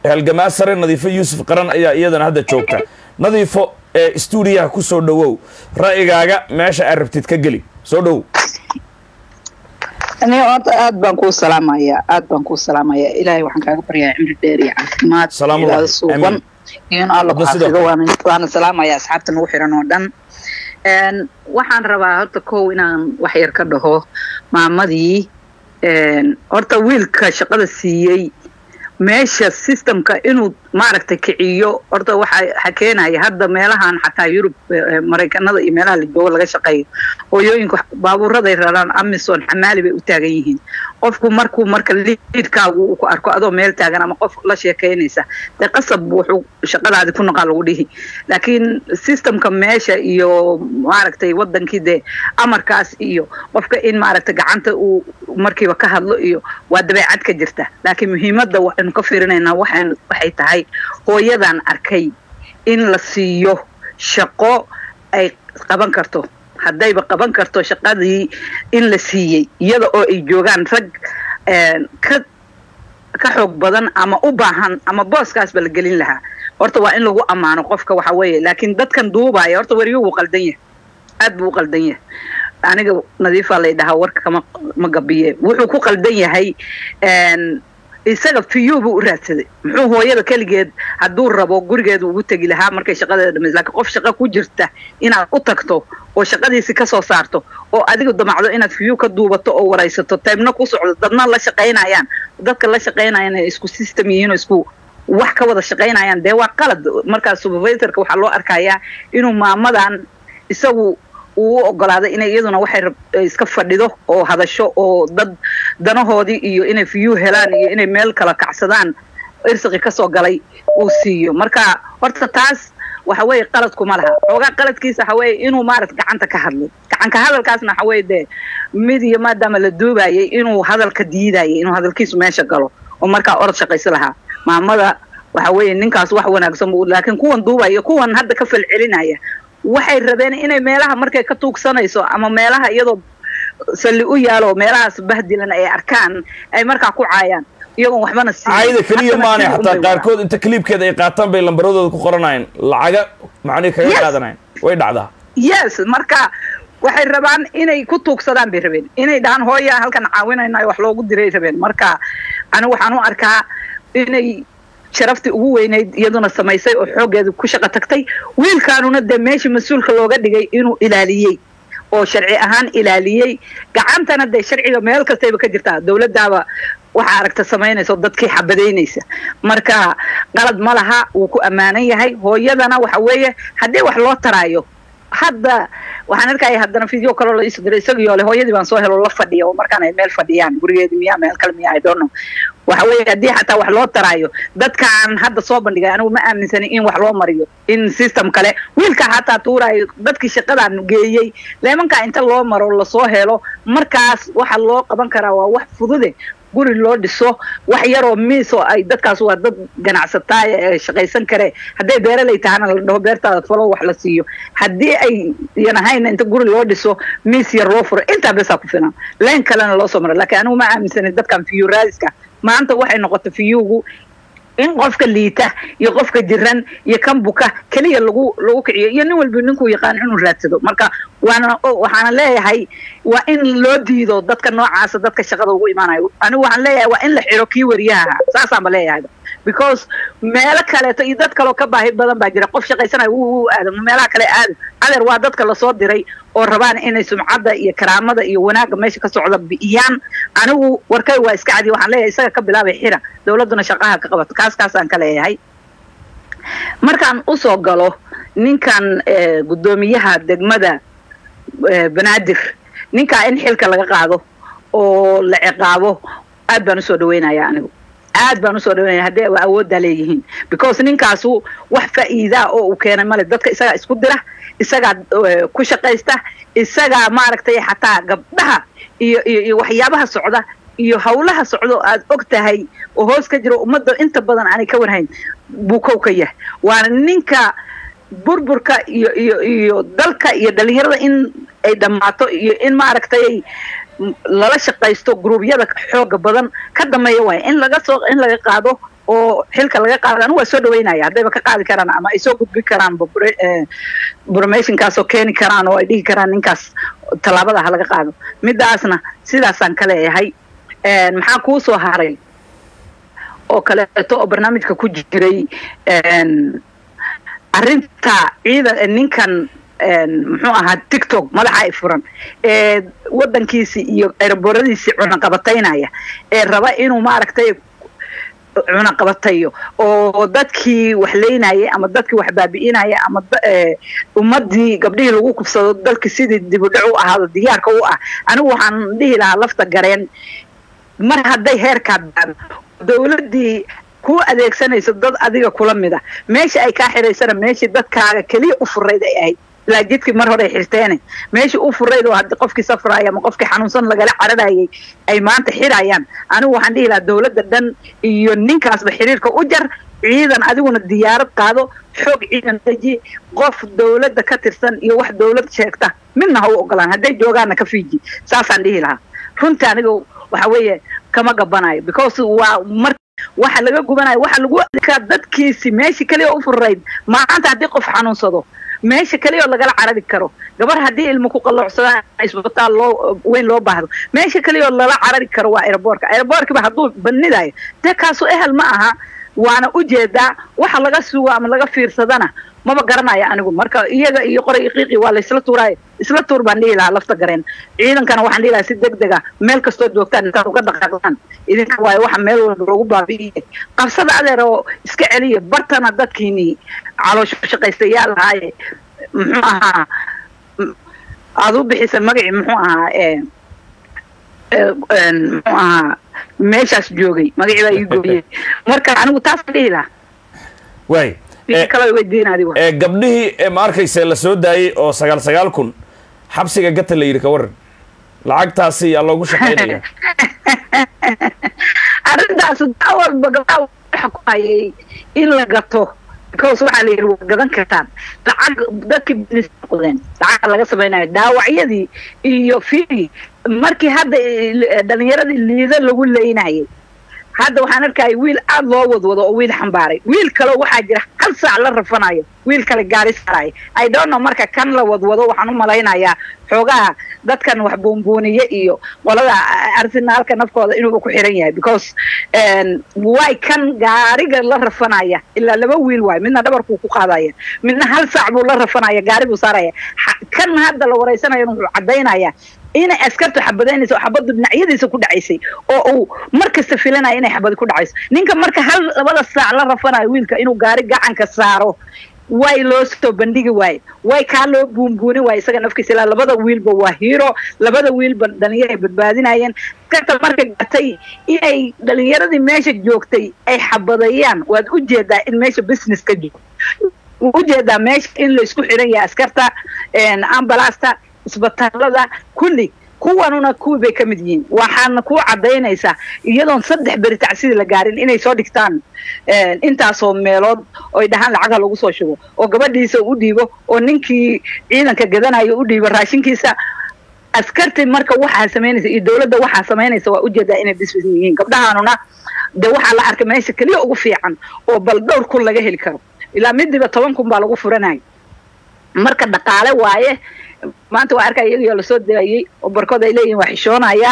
halgamaa sare nadiifo yuusuf qaran ayaa iyadana hadda joogta nadiifo ee stuudiyaha ku soo dhowow ra'yigaaga meesha aad rabtid ka geli soo dhowow ani horta aad baan kuu salaamayaa aad baan kuu salaamayaa ilaahay waxaan kaaga baryayaa cimri dheer iyo caafimaad Salaamu ilaada alaykum. suuban Amiin. iyo in alla ku Hadda sidoo xafido kale. waana waana salaamayaa asxaabta nagu xiran oo dhan Een, waxaan rabaa horta kow inaan wax yar ka dhaho maamadii een, horta wiilka shaqada siiyey meesha systemka inuu maaragtay kiciyo horta waxa waxa keenaya hadda meelahan xataa yurub eh, maraykanada iyo meelaha la joogo laga shaqeeyo hooyooyinku baabuuraday raraan amison xamaali bay u taagan yihiin qofku markuu marka liidkaagu uu ku arko adoo meel taagan ama qof la sheekaynaysa dee qasab wuxuu shaqadaadi ku noqaa lagu dhihi laakiin systemka meesha iyo maaragtay wadankii dee amarkaas iyo qofka in maaragtay gacanta uu markiiba ka hadlo iyo waa dabeecad ka jirta laakiin muhiimadda waxaynu ka fiirinaynaa waxaan waxay tahay hooyadan arkay in la siiyo shaqo ay qaban karto haddayba qaban karto shaqadii in la siiyey iyada oo ay joogaan rag een, ka ka xoog badan ama u baahan ama booskaasba la gelin lahaa horta waa in lagu ammaano qofka waxa weeye laakiin dadkan duubaya horta weriyo wuu qaldan yahay aad buu u qaldan yahay aniga nadiifaa lay dhahaa warka kama ma gabiye wuxuu ku qaldan yahay een, isaga fiyu buu u raadsaday muxuu hooyada keligeed hadduu rabo gurigeeda ugu tegi lahaa markay shaqadeeda dhamaysa laakiin qof shaqo ku jirta inaad u tagto oo shaqadiisi ka soo saarto oo adiga damacdo inaad fiyu ka duubato oo waraysato taybna ku socdo dadna la shaqaynayaan dadka la shaqaynayaan ay isku system yihiin oo isku wax ka wada shaqaynayaan dee waa qalad markaas supervisorka waxaa loo arkayaa inuu maamadan isagu uu u ogolaaday inay iyaduna waxay rab- iska fadhido oo hadasho oo dad danahoodii iyo inay view helaan iyo inay meel kala kacsadaan irsiqi kasoo galay uu siiyo marka horta taas waxa weeye qaladkuma laha xoogaa qaladkiisa waxa weeye inuu maarata gacanta ka hadlo gacanka hadalkaasna waxa weeye dee mid iyo maadaama la duubayay inuu hadalka diidayay inuu hadalkiisu meesha galo oo markaa orod shaqayso lahaa maamada waxa weeye ninkaas wax wanaagsan buu laakiin kuwan duubaya kuwan hadda ka falcelinaya waxay rabeen inay meelaha markay ka tuugsanayso ama meelaha iyadoo salli u yaalo meelahaas bahdilan ay arkaan ay markaa ku caayaan iyagoon waxbana siin caayada keliya Haddana maanay sida xataa unbay qaarkood inta kliibkeeda ay qaataan bay lambaradooda ku qoranayaan lacaga macnihi kaga Yes. qaadanayan way dhacdaa yes marka waxay rabaan inay ku tuugsadaan bay rabeen inay dhahaan hooya halkan caawinayna wax loogu diray rabeen marka anigu waxaan u arkaa inay sharaftii ugu weynayd iyaduna samaysay oo xooggeeda ku shaqo tagtay wiilkaanuna dee meeshii mas-uulka looga dhigay inuu ilaaliyey oo sharci ahaan ilaaliyey gacantana dee sharciga meel kastayba ka jirtaa dowladdaaba waxaa aragta samaynaysa oo dadkii xabadaynaysa marka qalad ma laha wuu ku ammaanan yahay hooyadana waxa weeye haddii wax loo taraayo hadda waxaan arkaya haddana video kaloo la isu diray isagiyo le hooyadii baan soo helo la fadhiya oo markaan ay meel fadhiyaan gurigeedi miyaa meel kale miyaa i don't know waxa weeye haddii xataa wax loo taraayo dadkaan hadda soo bandhigay anigu ma aaminsanin in wax loo mariyo in system kale wiilka xataa tuuraayo dadkii shaqadan geeyey leemankaa inta loo maro lasoo helo markaas waxa loo qaban karaa waa wax fudude guri loo dhiso wax yaroo miis oo ay dadkaas waa dad ganacsataaya ee shaqaysan kare hadday beeraley tahana la dhaho beertaada falo wax la siiyo haddii ay yan ahayn inta guri loo dhiso miis yar loo furo intaa besaa ku filan leen kalena loo soo maro laakiin anigu ma aaminsanin dadkan fiyu raadiska maanta waxay noqotay fiyugu in qofka liita iyo qofka jiran iyo kan buka keliya lagu lagu kiciyo iyo nin walba ninkuu yaqaan inuu raadsado marka waana waxaana leeyahay waa in loo diido dadka noocaasa dadka shaqada ugu imaanayo anigu waxaan leeyahay waa in la xiro kii wariyaha saasaanba leeyahay because meelo kaleeto iyo dad kaloo ka baahi badan baa jira qof shaqaysanayo wuu u aado meelaha kale aado adeer waa dadka lasoo diray oo rabaan inay sumcadda iyo karaamada iyo wanaagga meesha ka socda bi'iyaan anigu warkay waa iska cadi waxaan leeyahay isaga ka bilaabay xira dowladduna shaqaha ka qabato kaas kaasaan ka leeyahay markaan usoo galo ninkan guddoomiyaha degmada banaadir ninkaa in xilka laga qaado oo la ciqaabo aad baan usoo dhaweynaya anigu aad baan usoo dhaweynaya haddii a awooddaa leeyihiin because ninkaasu wax faa'iidaa oo uu keenay male dadka isagaa isku dira isagaa ku shaqaysta isagaa maaragtay xataa gabdhaha iyo iyo iyo waxyaabaha socda iyo hawlaha socdo aad og tahay oo hoos ka jiro ummadda inta badan aanay ka warhayn buu kow ka yahay waana ninka burburka iyo iyo iyo dalka iyo dhalinyarada in ay dhammaato iyo in maaragtay lala shaqaysto gruubyada xooga badan ka dameeya waaya in laga soo in laga qaado oo xilka laga qaado anigu waa soo dhaweynaya haddayba ka qaadi karaan ama ay soo gudbin karaan bromationkaas oo keeni karaan oo ay dhihi karaan ninkaas tallaabada ha laga qaado midaasna sidaasaan ka leeyahay maxaa kuu soo haray oo kaleeto oo barnaamijka ku jiray arrinta ciidan ninkan muxuu ahaa tictok madaxa ay furan ee waddankiisi iyo eerabooradiisii cunaqabataynaya ee raba inuu maaragtay cunaqabatayo oo dadkii wax leynayay ama dadkii wax baabi'inaya ama ummadii gabdhihii lagu kubsado dalkii sidii dibudhac u ahaado diyaarka u ah anigu waxaan dhihi lahaa lafta gareen mar hadday heerkaa baado dawladdii ku adeegsanayso dad adiga kula mida meesha ay kaa xiraysana meeshii dadkaaga keliya u furayd ay ahayd ilaa jidkii mar hore ay xirteene meeshii u furayd oo haddii qofkii safraaya ama qofkii xanuunsan lagala cararayay ay maanta xirayaan anigu waxaan dhihi lahaa dawladda dhan iyo ninkaasba xiriirka u jar ciidan adiguna diyaarad qaado xoog ciidan deji qof dawladda ka tirsan iyo wax dawlad sheegta midna ha u ogolaan hadday joogaanna ka fiiji saasaan dhihi lahaa runtii aniga waxa weeye kama gabanayo because waa mar waxa laga gubanayo waxa lagu adkaa dadkiisi meeshii keliya u furayd maanta haddii qof xanuunsado meesha keliya oo lagala carari karo gabar haddii ilmo ku qalloocsadaan isbitaal loo weyn loo baahdo meesha keliya oo lala carari karo waa aeroboortka aeroboorkiba hadduu banidayo dee kaasu ehel ma aha waana ujeedaa waxa laga sugo ama laga fiirsadana maba garanaya anigu marka iyaga iyo qoray qiiqi waa laysla tuuraayo isla tuur baan dhihi lahaa lafta gareen ciidankana waxaan dhihi lahaa si deg dega meel kastoo joogtaan intaad uga dhaqaaqdaan idinka waayo waxa meel walba loogu baabi'iye qabsada adeer oo iska celiya bartana dadkiini caloosho shaqaystayaal ahaaye muxuu ahaa aad u bixisa magacii muxuu ahaa muxuu ahaa meeshaas joogay magacii baa ii gooyey marka anigu taasaan dhihi lahaa waay ee gabdhihii ee ma arkayse la soo daayey oo sagaal sagaal kun xabsiga gata la yidhi ka waran lacagtaasi yaa loogu shaqaynaya arrintaas daa walba gabdhaha waxa ku hayay in la gato because waxaa la yidhi waa gadan kartaan lacag dadkii business noqdeen lacagta laga samaynayo dhaawacyadii iyo fii markii hadda dhalinyaradii liido lagu leynayay hadda waxaan arkaya wiil aada loo wadwado oo wiil xambaaray wiil kaleo waxaa jira hal saac la rafanayo wiil kale gaari saarayo i don't know marka kan la wadwado waxaan u malaynayaa xoogaha dadkan wax buunbuuniye iyo qolada arsenaalka nafkooda inuuba ku xiran yahay because way kan gaariga la rafanaya ilaa laba wiil waayo midna dhabarkuu ku qaadaya midna hal saac buu la rafanaya gaari buu saaraya kan hadda la waraysanayana wuxuu caddaynaya inay askartu xabadaynaysa oo xabaddu dhinacyadiisa ku dhacaysay oo uu mar kasta filanaya inay xabadi ku dhacayso ninka marka hal labada saac la rafanayo wiilka inuu gaari gacanka saaro way loo soo bandhigi waaye way kaa loo buunbuuni waaye isaga nafkiisa ilaa labada wiilba waa hiro labada wiilba dhalinyaray badbaadinayeen askarta marka gatay inay dhalinyaradii meesha joogtay ay xabadayaan waad ujeedaa in meesha business ka jiro ujeedaa meesha in laysku xiran yahay askarta ambalasta isbitaalada kulli kuwanuna kuwii bay ka mid yihiin waxaana ku caddaynaysaa iyadoon saddex beri tacsidii la gaarin inay soo dhigtaan intaasoo meelood oy dhahaan lacagha lagu soo shubo oo gabadhiisa u dhiibo oo ninkii ciidanka gadanayo u dhiibo raashinkiisa askartii marka waxaa samaynaysa iyo dawladda waxaa samaynaysa waa ujeedaa inay bisbis yihiin gabdhahaanuna dee waxaa la arkay meesha keliya ugu fiican oo bal dhowr kun laga heli karo ilaa midiba toban kun baa lagu furanaya marka dhaqaale waaye maanta waa arkaya iyagoo lasoo daayey oo barkood ay leeyihin waa xishoonaya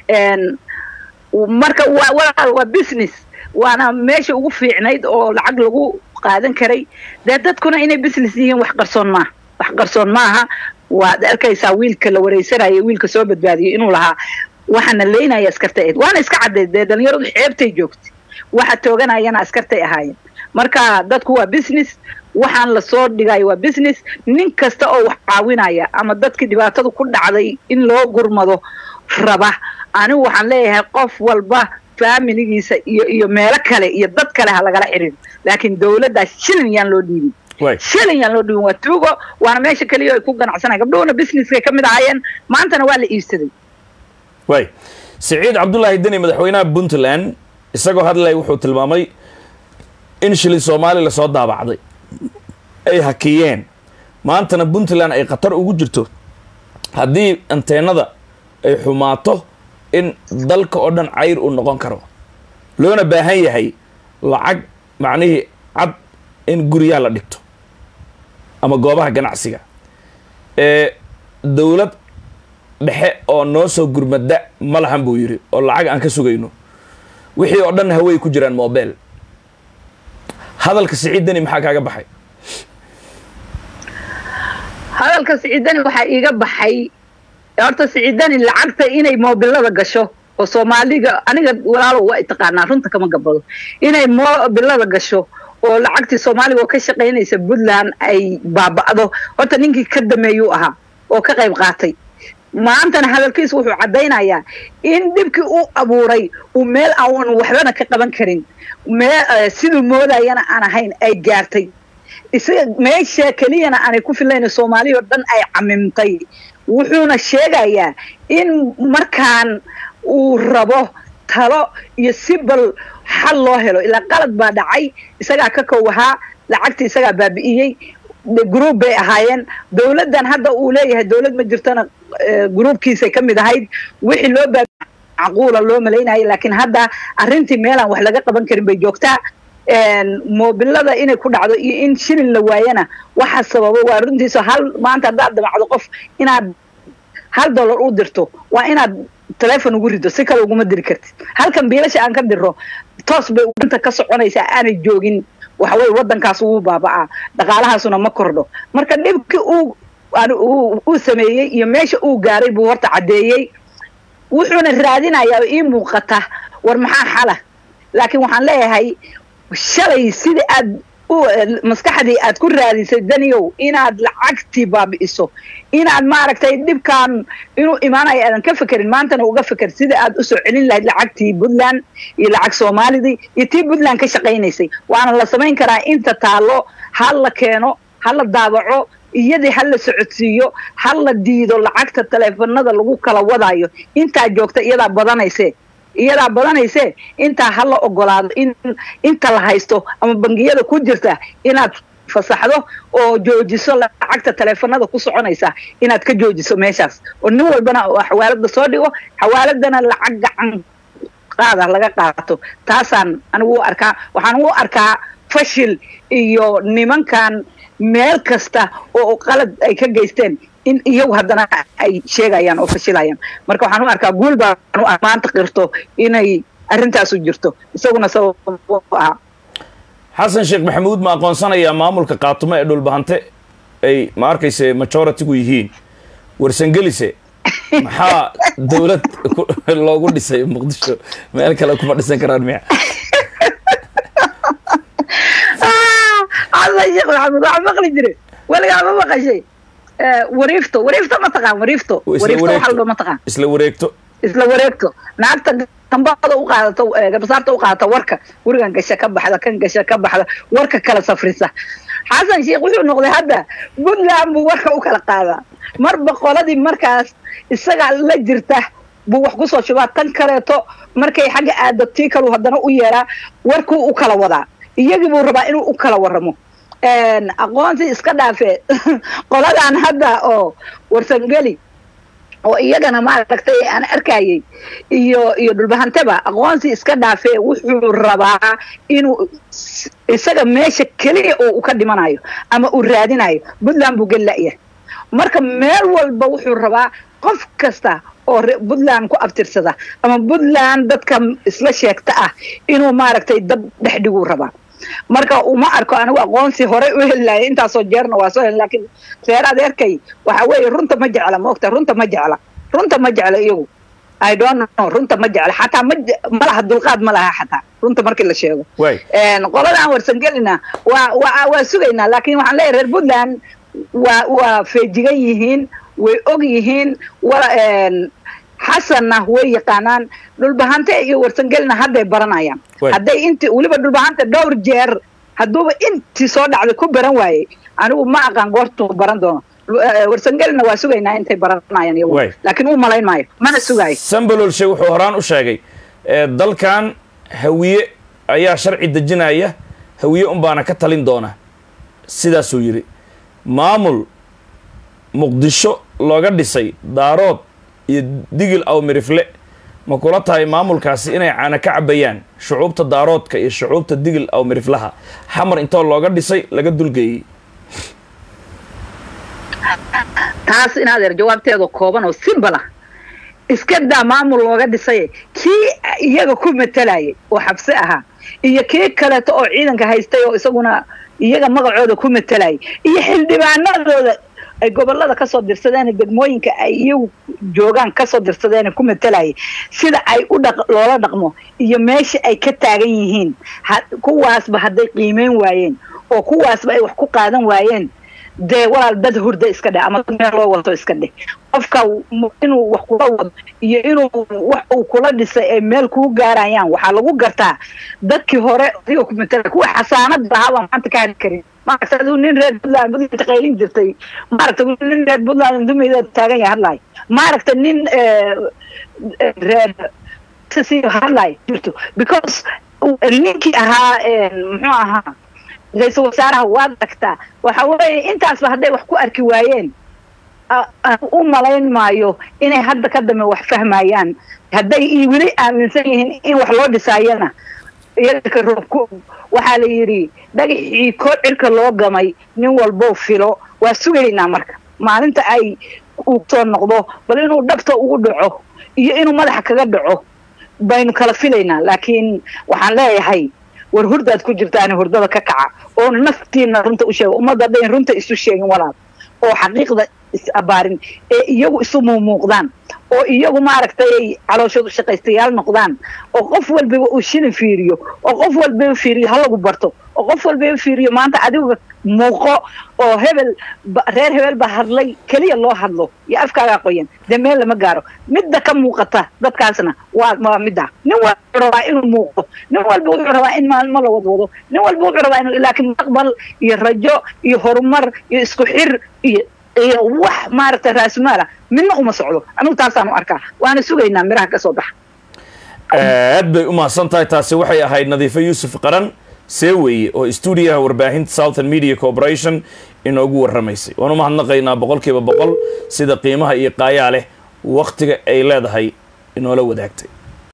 marka waa walaal waa business waana meesha ugu fiicnayd oo lacag lagu qaadan karay dee dadkuna inay business yihiin wax qarsoon maaha wax qarsoon maaha waad arkaysaa wiilka la wareysanayo wiilka soo badbaadiyay inuu lahaa waxaana leynaya askartay ahayd waana iska cadday dee dhalinyaradu xeebtay joogtay waxa tooganayana askartay ahaayeen marka dadku waa business waxaan lasoo dhigayo waa business nin kasta oo wax caawinaya ama dadkii dhibaatadu ku dhacday in loo gurmado raba anigu waxaan leeyahay qof walba faamiligiisa iyo iyo meelo kale iyo dad kale ha lagala xiriiro laakiin dawladdaas shilin yaan loo dhiibin shilin yaan loo dhiibin waa tuugo waana meesha keliya ay ku ganacsanaya gabdhuhuna businesskay ka mid ahaayeen maantana waa la iibsaday way siciid cabdullaahi deni madaxweynaha puntland isagoo hadlay wuxuu tilmaamay in shilin soomaali lasoo daabacday ay hakiyeen maantana puntland ay khatar ugu jirto haddii anteenada ay xumaato in dalka oo dhan cayr uu noqon karo loona baahan yahay lacag macnihii cad in guryaha la dhigto ama goobaha ganacsiga ee dowlad dhexe oo noo soo gurmada ma lahan buu yidhi oo lacag aan ka sugayno wixii oo dhan hawey ku jiraan mobile hadalka siciid deni maxaa kaaga baxay hadalka siciidani waxaa iiga baxay horta siciidani lacagta inay moobilada gasho oo soomaaliga aniga walaalo waa taqaanaa runta kama gabado inay moobilada gasho oo lacagtii soomaaliga oo ka shaqaynaysa puntland ay baaba'do horta ninkii ka dameeyuu ahaa oo ka qayb qaatay maantana hadalkiisu wuxuu caddaynayaa in dhibkii u abuuray uu meel aan waxbana ka qaban karin mee siduu moodayana aan ahayn ay gaartay isaga meesha keliyana aanay ku filayna soomaaliya oo dhan ay camimtay wuxuuna sheegayaa in markaan uu rabo talo iyo si bal xal loo helo ilaa qalad baa dhacay isagaa ka kow ahaa lacagtii isagaa baabi'iyey group bay ahaayeen dowladdan hadda uu leeyahay dowlad ma jirtona groupkiisay ka mid ahayd wixii loo baabi macquula loo malaynayay laakiin hadda arrintii meelaan wax laga qaban karin bay joogtaa moobilada inay ku dhacdo iyo in shilin la waayana waxa sababo waa runtiisa hal maanta haddaad damacdo qof inaad hal dollar u dirto waa inaad telefon ugu rido si kale uguma diri kartid halkan biilasha aan ka diro toos bay inta ka soconaysaa aanay joogin waxaweye waddankaas wuu baaba'aa dhaqaalahaasuna ma kordho marka dhibkii uu uu sameeyey iyo meesha uu gaaray buu horta caddeeyey wuxuuna raadinayaa oo ii muuqata war maxaa xala laakiin waxaan leeyahay shalay sidii aad maskaxdii aad ku raadisay daniyow inaad lacagtii baabi'iso inaad maaragtay dhibkan inuu imaanayo aadan ka fekerin maantana uga feker sidai aad usoo celin lahayd lacagtii puntland iyo lacag soomaalidii iyo tii puntland ka shaqaynaysay waana la samayn karaa inta taallo ha la keeno ha la daabaco iyadii ha la socodsiiyo ha la diido lacagta taleefanada lagu kala wadaayo intaa joogta iyadaa badanayse iyadaa badanayse intaa ha la ogolaado in inta la haysto ama bangiyada ku jirta inaad fasaxdo oo joojiso lacagta taleefanada ku soconaysa inaad ka joojiso meeshaas oo nin walbana xawaalada soo dhigo xawaaladana lacag gacan qaada laga qaato taasaan anigu u arkaa waxaan u arkaa fashil iyo nimankan meel kasta oo qalad ay ka geysteen in iyagu haddana ay sheegayaan oo fashilayaan marka waxaan u arkaa guul baan u maanta qirto inay arrintaasu jirto isaguna sabab u ahaa xasan sheekh maxamuud ma aqoonsanayaa maamulka qaatumo ee dhulbahante ay ma arkayse majoritigu yihiin warsangelise maxaa dowlad loogu dhisay muqdisho meel kale kuma dhisan karaan miya xasan sheekh maxamuud waxaa maqli jire weligaa ma maqashay wariifto wariifto ma taqaan wariifto wariifto waxa ladho ma taqaan isla wareegto isla wareegto naagta gambada u qaadato garbasaarta u qaadata warka gurigan gasha ka baxda kan gasha ka baxda warka kala safrisa xasan sheekh wuxuu noqday hadda puntland buu warka u kala qaadaa marba qoladii markaas isaga la jirta buu wax kusoo shubaa tan kaleeto markay xagga aado tii kalu haddana u yeeraa warkuu u kala wadaa iyagii buu rabaa inuu u kala waramo aqoonsi iska dhaafe qoladan hadda oo warsangeli oo iyagana maaragtay aan arkayay iyo iyo dhulbahanteba aqoonsi iska dhaafe wuxuu rabaa inuu isaga meesha keliya oo u ka dhimanayo ama uu raadinayo puntland buu geli la'yahay marka meel walba wuxuu rabaa qof kasta oo puntland ku abtirsada ama puntland dadka isla sheegta ah inuu maaragtay dab dhex dhiguu rabaa marka uma arko anigu aqoonsi horey u heli lahay intaasoo jeerna waa soo heli laakiin reer adeerkay waxa weeye runta ma jecla maogta runta ma jecla runta ma jecla iyagu i don't know runta ma jecla xataa ma ma laha dulqaad ma laha xataa runta markii la sheego qoladaan warsangelina waa waa waa sugaynaa laakiin waxaan leeyahay reer puntland waa waa feejigan yihiin way og yihiin wala xasanna way yaqaanaan dhulbahante iyo warsangelina hadday baranayaan hadday inti weliba dhulbahante dhowr jeer hadduuba intii soo dhacday ku baran waayey anigu ma aqaan goortuu baran doono warsangelina waa sugaynaa intay baranayaan iyagu laakiin u malayn maayo mana sugaayo sambalolshe wuxuu horaan u sheegay dalkan hawiye ayaa sharci dejinaya hawiye unbaana ka talin doona sidaasuu yidhi maamul muqdisho looga dhisay daarood iyo digil aw mirifle ma kula tahay maamulkaasi inay caana ka cabayaan shucuubta daaroodka iyo shucuubta digil aw miriflaha xamar intoo looga dhisay laga dulgeeyey taas in adeer jawaabteeda kooban oo simbala iska daa maamul looga dhisay kii iyaga ku matalayay oo xabsi ahaa iyo kii kaleeto oo ciidanka haystay oo isaguna iyaga magacooda ku matalayay iyo xildhibaanadooda ay gobolada kasoo dirsadeen degmooyinka ay iyagu joogaan kasoo dirsadeen ku matalayay sida ay u dhaq loola dhaqmo iyo meesha ay ka taagan yihiin kuwaasba hadday qiimeyn waayeen oo kuwaasba ay wax ku qaadan waayeen dee walaal dad hurda iska dheh ama dad meel loo wato iska dheh qofka inuu wax kula wado iyo inuu wax uu kula dhisay ay meel kuu gaarayaan waxaa lagu gartaa dadkii hore adiga ku matala kuwa xasaanad lahaabaa maanta ka hadli karin maaragta aduu nin reer puntland budinta qaylin jirtay maaragta nin reer puntland dumayda taagan yahay hadlaay maaragta nin reer hadlaay jirto because ninkii ahaa muxuu ahaa ra-iisul wasaaraha waad aragtaa waxa weeye intaasba hadday wax ku arki waayeen u malayn maayo inay hadda ka dambe wax fahmayaan hadday weli aaminsan yihiin in wax loo dhisaayana iyaga roobku waxaa la yidhi dhagaxii koo cirka loo gamay nin walbow filo waa sugaynaa marka maalinta ay uu soo noqdo bal inuu dhabta ugu dhaco iyo inuu madaxa kaga dhaco baynu kala filaynaa laakiin waxaan leeyahay war hurdaad ku jirtaani hurdada ka kaca oo naftiina runta u sheega ummadda haddayn runta isu sheegin walaal oo xaqiiqda is abaarin ee iyagu isu muumuuqdaan oo iyagu maaragtay ay calooshoodu shaqaystayaal noqdaan oo qof walbaba uu shilin fiiriyo oo qof walbaba fiiriyo ha lagu barto oo qof walbaba fiiriyo maanta adiga muuqo oo hebel reer hebel ba hadlay keliya loo hadlo iyo afkaagaa qoyan dee meel lama gaaro midda ka muuqata dadkaasna waa waa midda nin walba wuxuu rabaa inuu muuqdo nin walba wuxuu rabaa in maalmo la wadwado nin walba wuxuu rabaa inuu laakiin mustaqbal iyo rajo iyo horumar iyo isku xir iyo iyo wax maaragtay raasumaala midna uma socdo anugu taasaan u arkaa waana sugaynaa miraha ka soo baxa aad bay u mahadsan tahay taasi waxay ahayd nadiifo yuusuf qaran see weeye oo stuudiyaha warbaahinta southern media corporation inoogu warramaysay waan u mahadnaqaynaa boqol kiiba boqol sida qiimaha iyo qaayaa leh wakhtiga ay leedahay inoola wadaagtay